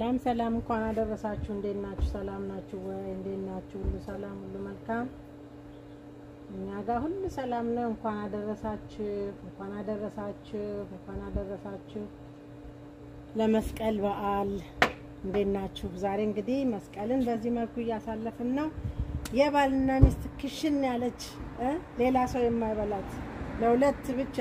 ሰላም ሰላም፣ እንኳን አደረሳችሁ። እንዴት ናችሁ? ሰላም ናችሁ ወይ? እንዴት ናችሁ? ሁሉ ሰላም፣ ሁሉ መልካም። እኛ ጋር ሁሉ ሰላም ነው። እንኳን አደረሳችሁ፣ እንኳን አደረሳችሁ፣ እንኳን አደረሳችሁ ለመስቀል በዓል። እንዴት ናችሁ? ዛሬ እንግዲህ መስቀልን በዚህ መልኩ እያሳለፍን ነው። የባልና ሚስት ክሽን ያለች እ ሌላ ሰው የማይበላት ለሁለት ብቻ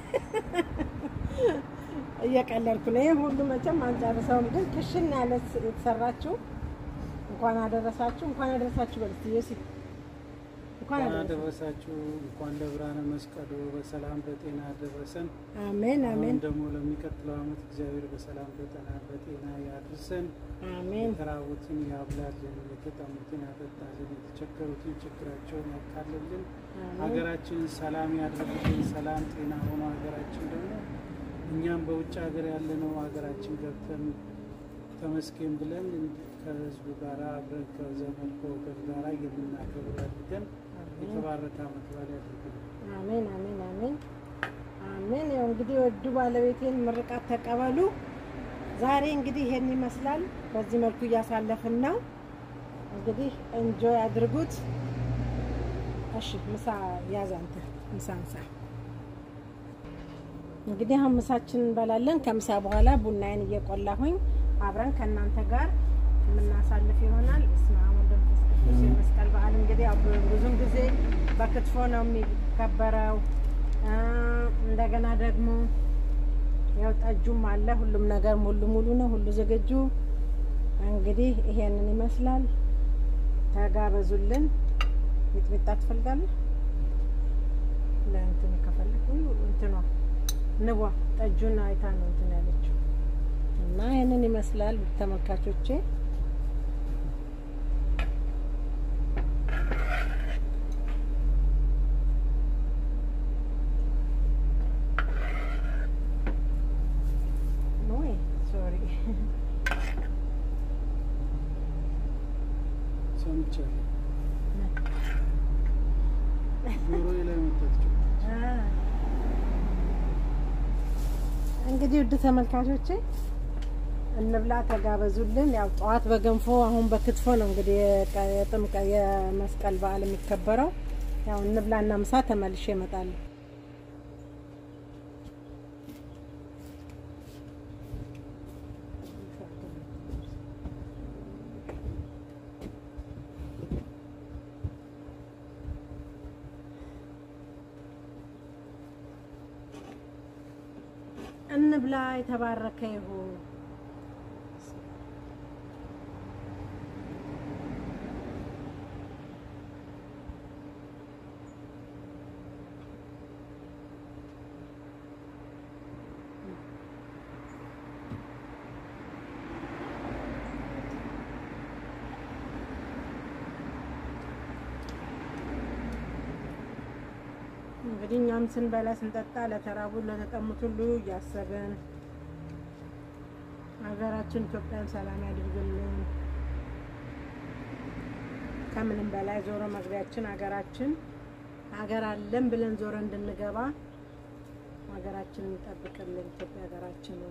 እየቀለድኩ ነው። ይህ ሁሉ መቼም አንጨርሰውም፣ ግን ክሽን ያለ የተሰራችው እንኳን አደረሳችሁ እንኳን አደረሳችሁ በልት ዮሲ እንኳን እንኳን አደረሳችሁ። አደረሳችሁ። እንኳን ለብርሃነ መስቀሉ በሰላም በጤና አደረሰን። አሜን አሜን አሁን ደግሞ ለሚቀጥለው ዓመት እግዚአብሔር በሰላም በጤና በጤና ያድርሰን። አሜን የተራቡትን ያብላልን፣ የተጠሙትን ያጠጣልን፣ የተቸገሩትን ችግራቸውን ያቃልልን፣ አሜን ሀገራችንን ሰላም ያድርግልን። ሰላም ጤና ሆኖ ሀገራችን ደግሞ እኛም በውጭ ሀገር ያለነው ሀገራችን ገብተን ተመስገን ብለን ከህዝቡ ጋር አብረን ከዘመድ ከወገን ጋር የምናከብር ያድርገን። የተባረከ ዓመት በዓል ያድርግልን። አሜን አሜን አሜን አሜን። ያው እንግዲህ ወዱ ባለቤቴን ምርቃት ተቀበሉ። ዛሬ እንግዲህ ይሄን ይመስላል። በዚህ መልኩ እያሳለፍን ነው። እንግዲህ እንጆይ አድርጉት። እሺ ምሳ ያዝ አንተ ምሳ ምሳ እንግዲህ አሁን ምሳችን እንበላለን። ከምሳ በኋላ ቡናዬን እየቆላሁኝ አብረን ከእናንተ ጋር የምናሳልፍ ይሆናል። በስመ አብ ወወልድ ወመንፈስ ቅዱስ። የመስቀል በዓል እንግዲህ ያው ብዙም ጊዜ በክትፎ ነው የሚከበረው። አ፣ እንደገና ደግሞ ያው ጠጁም አለ። ሁሉም ነገር ሙሉ ሙሉ ነው፣ ሁሉ ዝግጁ። እንግዲህ ይሄንን ይመስላል። ተጋበዙልን። ሚጥሚጣ ትፈልጋለህ? ለእንትን ከፈለግ እንትኗ ንቧ ጠጁን አይታ ነው እንትን ያለችው እና ይህንን ይመስላል ተመልካቾቼ። ወይ ሶሪ ሰምቻለሁ። ጆሮዬ ላይ መጣች። እንግዲህ ውድ ተመልካቾቼ እንብላ፣ ተጋበዙልን። ያው ጠዋት በገንፎ አሁን በክትፎ ነው እንግዲህ የቀ- የጥምቀ የመስቀል በዓል የሚከበረው። ያው እንብላና ምሳ ተመልሼ እመጣለሁ። እንብላ፣ የተባረከ ይሁን። እንግዲህ እኛም ስንበላ ስንጠጣ ለተራቡ ለተጠሙት ሁሉ እያሰብን ሀገራችን ኢትዮጵያን ሰላም ያድርግልን። ከምንም በላይ ዞሮ መግቢያችን ሀገራችን ሀገር አለን ብለን ዞሮ እንድንገባ ሀገራችንን ይጠብቅልን። ኢትዮጵያ ሀገራችንን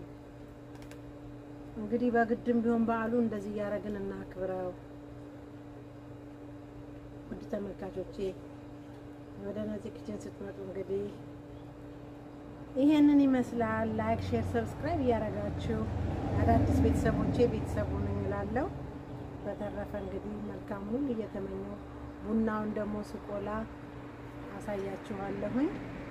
እንግዲህ በግድም ቢሆን በዓሉ እንደዚህ እያደረግን እናክብረው። ውድ ተመልካቾቼ ወደ ነዚህ ኪችን ስትመጡ እንግዲህ ይሄንን ይመስላል። ላይክ፣ ሼር፣ ሰብስክራይብ እያደረጋችሁ አዳዲስ ቤተሰቦቼ ቤተሰቡ ነኝ እላለሁ። በተረፈ እንግዲህ መልካም ሁሉ እየተመኘው ቡናውን ደግሞ ስቆላ አሳያችኋለሁኝ።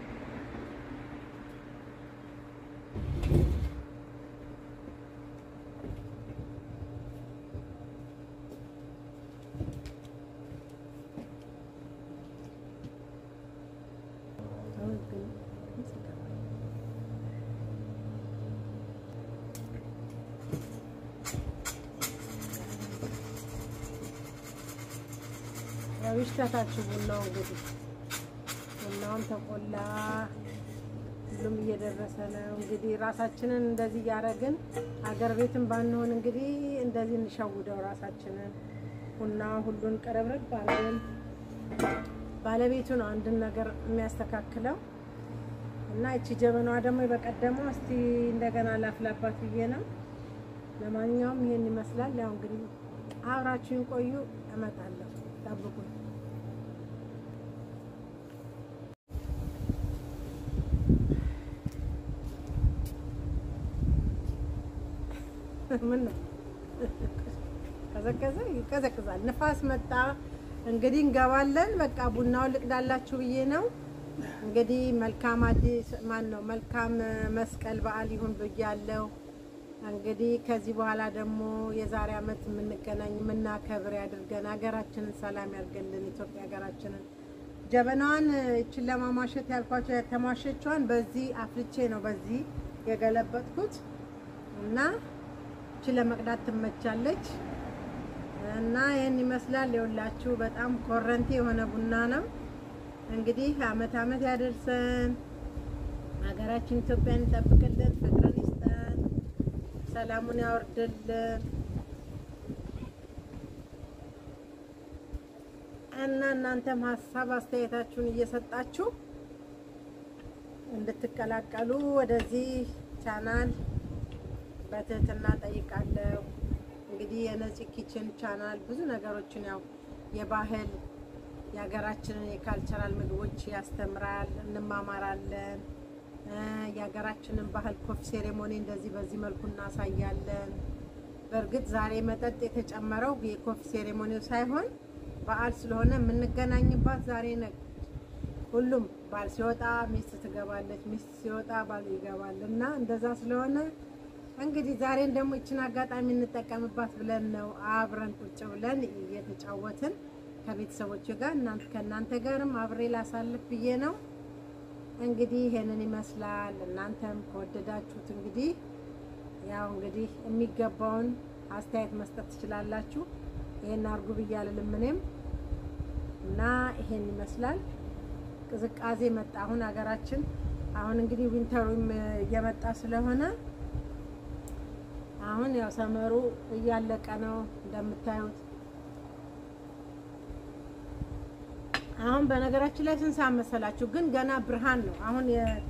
ያው ይሽታታችሁ ቡናው እንግዲህ ቡናውን ተቆላ፣ ሁሉም እየደረሰ ነው። እንግዲህ ራሳችንን እንደዚህ እያደረግን አገር ቤትም ባንሆን እንግዲህ እንደዚህ እንሸውደው ራሳችንን። ቡና ሁሉን ቀረብረብ አድርገን ባለቤቱ ነው አንድን ነገር የሚያስተካክለው እና እቺ ጀበናዋ ደግሞ በቀደመው እስቲ እንደገና ላፍላባት ብዬ ነው ለማንኛውም ይሄን ይመስላል። ያው እንግዲህ አብራችሁን ቆዩ፣ እመጣለሁ፣ ጠብቁኝ። ምን ነው ቀዘቀዘ? ይቀዘቅዛል። ንፋስ መጣ። እንግዲህ እንገባለን። በቃ ቡናውን ልቅዳላችሁ ብዬ ነው። እንግዲህ መልካም አዲስ ማን ነው መልካም መስቀል በዓል ይሁን ብያለሁ። እንግዲህ ከዚህ በኋላ ደግሞ የዛሬ ዓመት የምንገናኝ የምናከብር ያድርገን። ሀገራችንን ሰላም ያድርገልን። ኢትዮጵያ ሀገራችንን ጀበናዋን እችን ለማሟሸት ያልኳቸው የተሟሸቿን በዚህ አፍልቼ ነው በዚህ የገለበጥኩት እና እችን ለመቅዳት ትመቻለች እና ይህን ይመስላል። የሁላችሁ በጣም ኮረንቲ የሆነ ቡና ነው። እንግዲህ አመት አመት ያደርሰን፣ ሀገራችን ኢትዮጵያን ይጠብቅልን፣ ፍቅርን ይስጠን፣ ሰላሙን ያወርድልን እና እናንተም ሀሳብ አስተያየታችሁን እየሰጣችሁ እንድትቀላቀሉ ወደዚህ ቻናል በትህትና ጠይቃለሁ። እንግዲህ የነፂ ኪችን ቻናል ብዙ ነገሮችን ያው የባህል የሀገራችንን የካልቸራል ምግቦች ያስተምራል፣ እንማማራለን። የሀገራችንን ባህል ኮፊ ሴሬሞኒ እንደዚህ በዚህ መልኩ እናሳያለን። በእርግጥ ዛሬ መጠጥ የተጨመረው የኮፊ ሴሬሞኒው ሳይሆን በዓል ስለሆነ የምንገናኝባት ዛሬ ነ ሁሉም ባል ሲወጣ ሚስት ትገባለች፣ ሚስት ሲወጣ ባል ይገባል እና እንደዛ ስለሆነ እንግዲህ ዛሬን ደግሞ ይችን አጋጣሚ እንጠቀምባት ብለን ነው አብረን ቁጭ ብለን እየተጫወትን ከቤተሰቦች ጋር እናንተ ከእናንተ ጋርም አብሬ ላሳልፍ ብዬ ነው። እንግዲህ ይሄንን ይመስላል። እናንተም ከወደዳችሁት እንግዲህ ያው እንግዲህ የሚገባውን አስተያየት መስጠት ትችላላችሁ። ይሄን አርጉ ብዬ አልልም እኔም እና ይሄን ይመስላል። ቅዝቃዜ መጣ አሁን ሀገራችን። አሁን እንግዲህ ዊንተሩም እየመጣ ስለሆነ አሁን ያው ሰመሩ እያለቀ ነው እንደምታዩት። አሁን በነገራችን ላይ ስንት ሰዓት መሰላችሁ? ግን ገና ብርሃን ነው። አሁን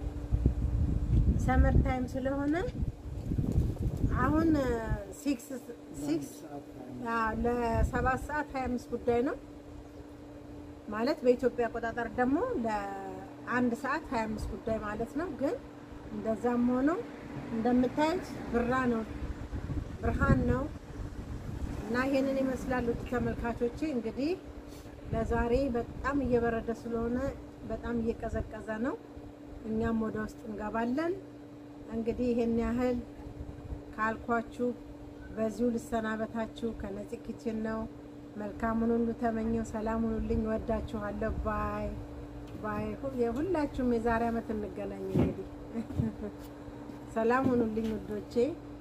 የሰመር ታይም ስለሆነ አሁን ሲክስ ሲክስ ለሰባት ሰዓት ሀያ አምስት ጉዳይ ነው ማለት በኢትዮጵያ አቆጣጠር ደግሞ ለአንድ ሰዓት ሀያ አምስት ጉዳይ ማለት ነው። ግን እንደዛም ሆኖ እንደምታዩት ብራ ነው ብርሃን ነው እና ይሄንን ይመስላል። ውድ ተመልካቾቼ እንግዲህ ለዛሬ በጣም እየበረደ ስለሆነ በጣም እየቀዘቀዘ ነው። እኛም ወደ ውስጥ እንገባለን። እንግዲህ ይሄን ያህል ካልኳችሁ በዚሁ ልሰናበታችሁ። ከነፂ ኪችን ነው። መልካሙን ሁሉ ተመኘው። ሰላም ሁኑልኝ። ወዳችኋለሁ። ባይ ባይ። የሁላችሁም የዛሬ ዓመት እንገናኝ። እንግዲህ ሰላም ሁኑልኝ ውዶቼ።